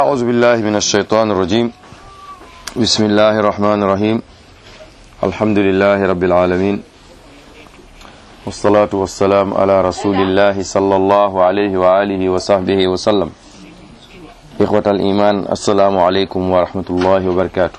أعوذ بالله من الشيطان الرجيم بسم الله الرحمن الرحيم الحمد لله رب العالمين والصلاة والسلام على رسول الله صلى الله عليه وآله وصحبه وسلم إخوة الإيمان السلام عليكم ورحمة الله وبركاته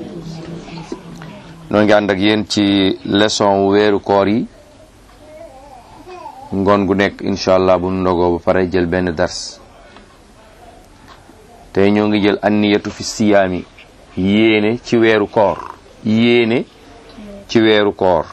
noo ngi ànd ak yéen ci leçon weeru koor yi ngoon gu nekk incha allah bu ndogoo ba pare jël benn dars tey ñoo ngi jël anniyatu fi siyaami yéene ci weeru koor yéene ci weeru koor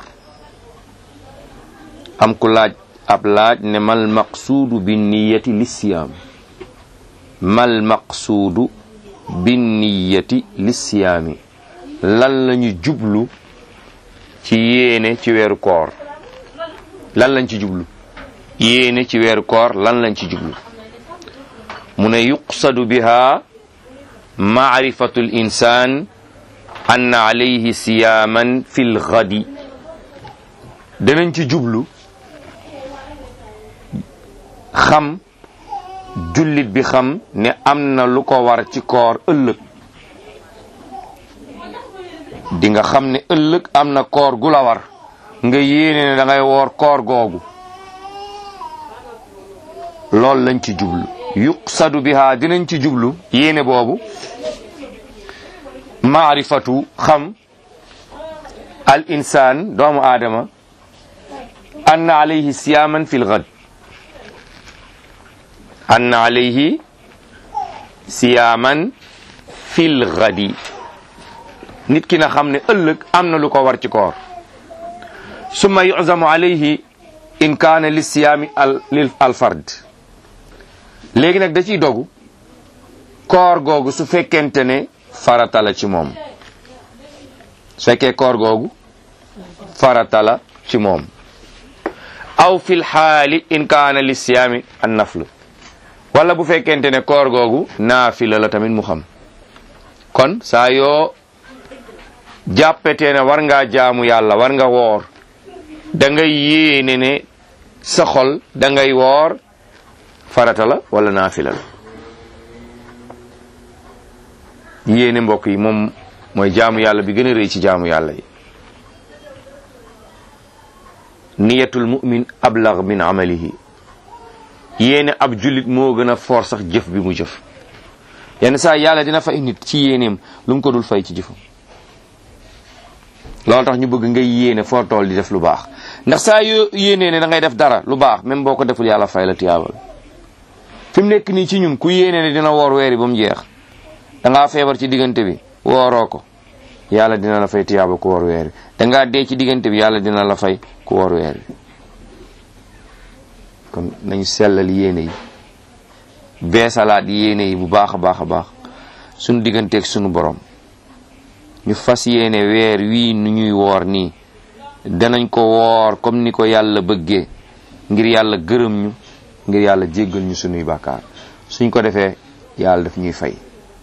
am ku laaj ab laaj ne mal maqsuudu bin niyati li siyaam mal maqsuudu bin niyati li siyaami lan lañu jublu ci yéene ci weeru koor lan lañ ci jublu yéene ci weeru koor lan lañ ci jublu mu ne yuqsadu biha maarifatu l insan ann alayhi siyaaman fi l gadi danañ ci jublu xam jullit bi xam ne am na lu ko war ci koor ëllëg di nga xam ne ëllëg am na koor gu la war nga yéene ne da ngay woor koor googu loolu lañ ci jublu yuqsadu biha dinañ ci jublu yéene boobu maarifatu xam al insaan doomu aadama anna alayhi siyaaman fil gad anna alayhi siyaaman fil gadi nit ki na xam ne ëllëg am na lu ko war ci koor summa yuzamu alayhi in kaana li siyaami al lil al fard léegi nag da ciy dogu koor googu su fekkente ne farata la ci moom su fekkee koor googu farata la ci moom aw fil xaali in kaana li siyaami an naflu wala bu fekkente ne koor googu naafila la tamit mu xam kon saa yoo jàppetee ne war ngaa jaamu yàlla war nga woor da ngay yéene ne sa xol da ngay woor farata la wala naafila la yéene mbokk yi moom mooy jaamu yàlla bi gën a rëy ci jaamu yàlla yi niyatul mu'min ablag min amalihi yéene ab jullit moo gën a foor sax jëf bi mu jëf yenn saa yàlla dina fay nit ci yéeneem lu mu ko dul fay ci jëfam loolu tax ñu bëgg ngay yéene foo tool di def lu baax ndax saa yoo yéenee ne da ngay def dara lu baax même boo ko deful yàlla fay la tiyaabal fi mu nekk nii ci ñun ku yéene ne dina woor weeri ba mu jeex da ngaa feebar ci diggante bi wooroo ko yàlla dina la fay tiyaaba ku woor weer da ngaa dee ci diggante bi yàlla dina la fay ku woor weer kon nañu sellal yéene yi beesalaat yéene yi bu baax a baax a baax suñu digganteeg suñu borom ñu fas yéene weer wii nu ñuy woor nii danañ ko woor comme ni ko yàlla bëggee ngir yàlla gërëm ñu ngir yàlla jéggal ñu sunuy bàkkaar suñ ko defee yàlla daf ñuy fay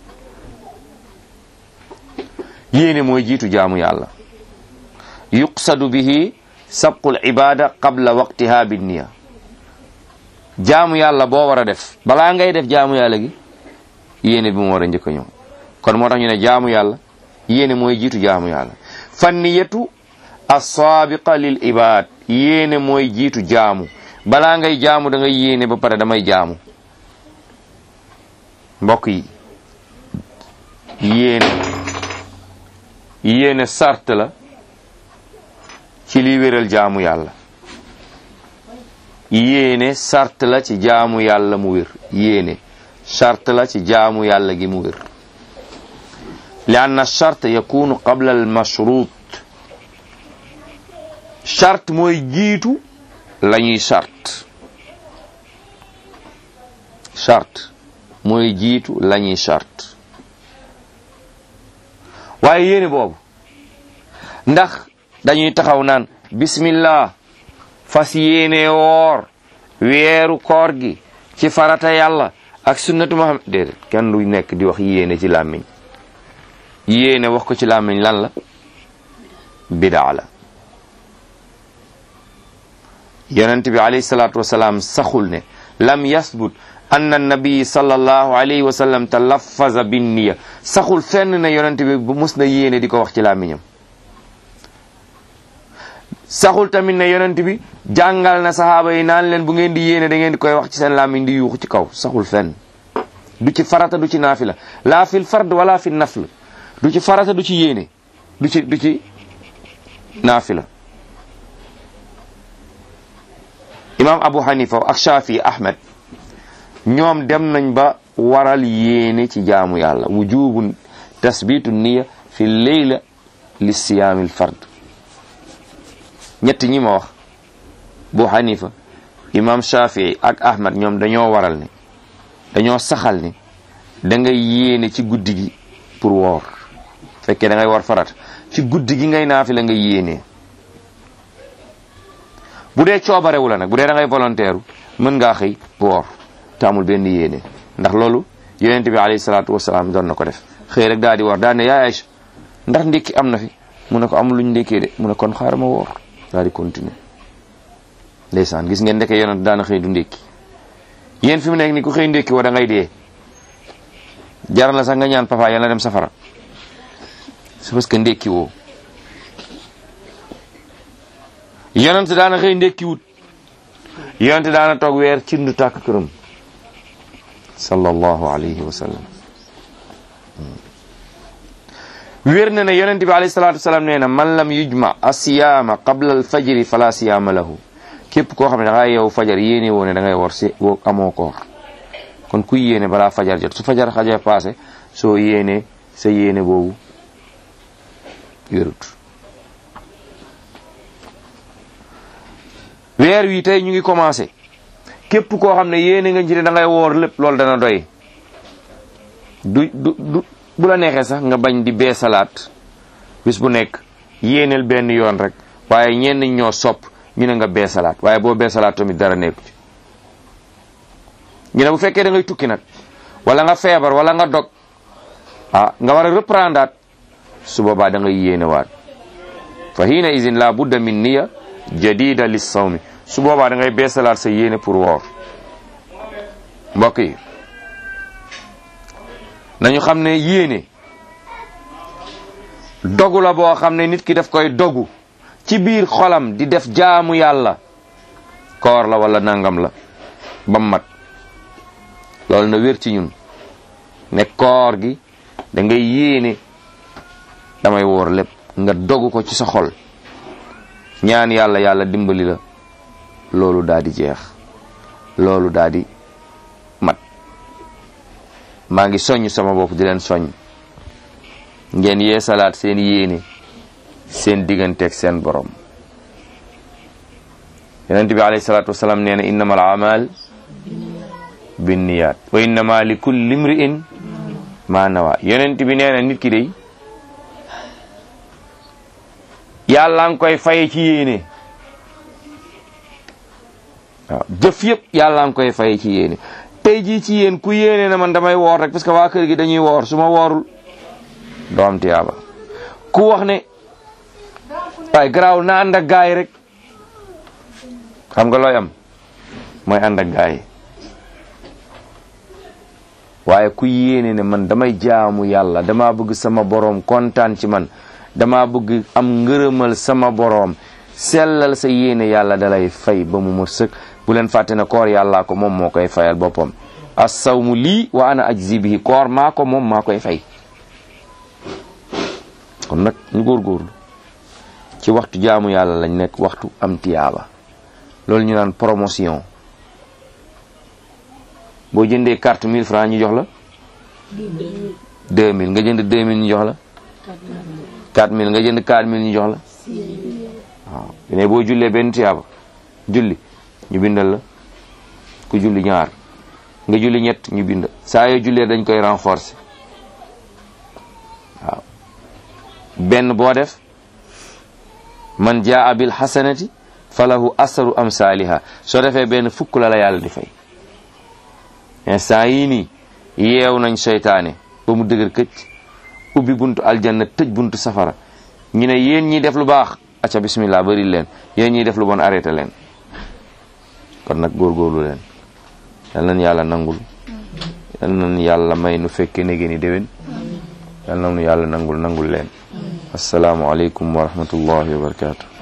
yéene mooy jiitu jaamu yàlla yuqsadu bihi sabqul ibada qabla waqtiha bi niya jaamu yàlla boo war a def balaa ngay def jaamu yàlla gi yéene bi mu war a njëkk a ñëw kon moo tax ñu ne jaamu yàlla yéene mooy jiitu jaamu yàlla fanniyatu assaabiqa lil ibad yéene mooy jiitu jaamu balaa ngay jaamu da ngay yéene ba pare damay jaamu mbokk yi yéene yéene sart la ci li wéral jaamu yàlla yéene sart la ci jaamu yàlla mu wér yéene sart la ci jaamu yàlla gi mu wér li anna chart yakunu qabla al mashrut chart mooy jiitu la ñuy chart chart mooy jiitu la ñuy chart waaye yéene boobu ndax dañuy taxaw naan bismillah fas yéene woor weeru koor gi ci farata yàlla ak sunnatu Muhammad déedéet kenn du nekk di wax yéene ci làmmiñ yéene wax ko ci làmmiñ lan la bidaa la yonent bi alayhi salaatu wasalaam saxul ne lam yasbut anna nabi sallallahu alayhi wa sallam talaffaza bin niya saxul fenn ne yonent bi bu mus na yéene di ko wax ci làmmiñam saxul tamit ne yonent bi jàngal na saxaaba yi naan leen bu ngeen di yéene da ngeen di koy wax ci seen làmmiñ di yuuxu ci kaw saxul fenn du ci farata du ci naafila laa fil fard wala fi nafl du ci farata du ci yéene du ci du ci naafila imam abu hanifa ak shafi ahmed ñoom dem nañ ba waral yéene ci jaamu yàlla wujubun tasbitu niya fi leyla li siyaamil fard ñett ñi ma wax bu hanifa imam shafi ak ahmed ñoom dañoo waral ne dañoo saxal ne da ngay yéene ci guddi gi pour woor fekkee da ngay war farat ci guddi gi ngay naafi la nga yéene bu dee coobarewu la nag bu dee da ngay volontaire mën ngaa xëy woor te amul benn yéene ndax loolu yonent bi alayhi salaatu wasalaam doon na ko def xëy rek daal di woor daal ne yaay Aïcha ndax ndékki am na fi mu ne ko amul luñ ndékkee de mu ne kon xaaral ma woor daal di continuer ndeysaan gis ngeen ndeke yonent daana xëy du ndékki yéen fi mu nekk ni ku xëy ndékki woo da ngay dee jaral na sax nga ñaan papa yàlla dem safara c'est parce que ndékki woo yonent daana xëy ndékki wut yonent daana toog weer ci ndu tàkk këram sallallahu alayhi wa sallam wér na ne yonent bi alayhi salatu wasalaam nee na man lam yujma asiyaama qabla al fajri fala siyaama lahu képp koo xam ne da ngay yow fajar yéene woo ne da ngay wor si woo amoo koor kon kuy yéene balaa fajar jot su fajar xaja passé soo yéene sa yéene boobu wérut weer wi tey ñu ngi commencé képp koo xam ne yéene nga ci ne da ngay woor lépp loolu dana doy du du du bu la neexee sax nga bañ di bee salaat bis bu nekk yéeneel benn yoon rek waaye ñenn ñoo sopp ñu ne nga bee salaat waaye boo bee salaat tamit dara nekku ci ñu ne bu fekkee da ngay tukki nag wala nga feebar wala nga dog ah nga war a reprendre su boobaa da ngay yéene waat fa hiina izin la budda min niya jadida lis sawmi su boobaa da ngay bee salaat sa yéene pour woor mbokk yi nañu xam ne yéene dogu la boo xam ne nit ki daf koy dogu ci biir xolam di def jaamu yàlla koor la wala nangam la ba mat loolu na wér ci ñun ne koor gi da ngay yéene damay woor lépp nga dogu ko ci sa xol ñaan yàlla yàlla dimbali la loolu daa di jeex loolu daa di mat maa ngi soññ sama bopp di leen soññ ngeen yee salaat seen yéene seen digganteeg seen borom yonent bi alayhi salaatu wasalaam nee na innama al amal binniyat wa innama li kulli imri'in ma nawa yonent bi nee na nit ki day yàlla nga koy faye ci yéene waaw jëf yëpp yàlla nga koy faye ci yéene tey jii ci yéen ku yéene na man damay woor rek parce que waa kër gi dañuy woor su ma woorul doo am tiyaaba ku wax ne waaye garaaw na ànd ak gaay rek xam nga looy am mooy ànd ak gaay waaye ku yéene ne man damay jaamu yàlla dama bëgg sama boroom kontaan ci man dama bëgg am ngërëmal sama boroom sellal sa yéene yàlla dalay fay ba mu ma sëkk bu leen fàtte ne koor yàllaa ko moom moo koy fayal boppam as-sawmu lii wa ana ajzi bihi koor maa ko moom maa koy fay kon nag ñu góorgóorlu ci waxtu jaamu yàlla lañ nekk waxtu am tiyaaba loolu ñu naan promotion boo jëndee carte 1000 francs ñu jox la 2000 nga jënd 2000 ñu jox la 4000 nga jënd 4000 ñu jox la waaw ne boo jullee benn tiyaaba julli ñu bindal la ku julli ñaar nga julli ñett ñu bind saa yoo jullee dañ koy renforcer waaw benn boo def man jaa bil hasanati falahu asaru amsaaliha soo defee benn fukk la la yàlla di fay instant yii nii yeew nañ seytaane ba mu dëgër këcc ubbi buntu aljanna tëj buntu safara ñu ne yéen ñi def lu baax acca bismillah bari leen yéen ñiy def lu bon arrêté leen kon nag góorgóorlu leen yal nañu yàlla nangul yal nañu yàlla may nu fekke nege ni déwén yal nañu yàlla nangul nangul leen assalaamu aleykum wa rahmatullahi wa barakatuh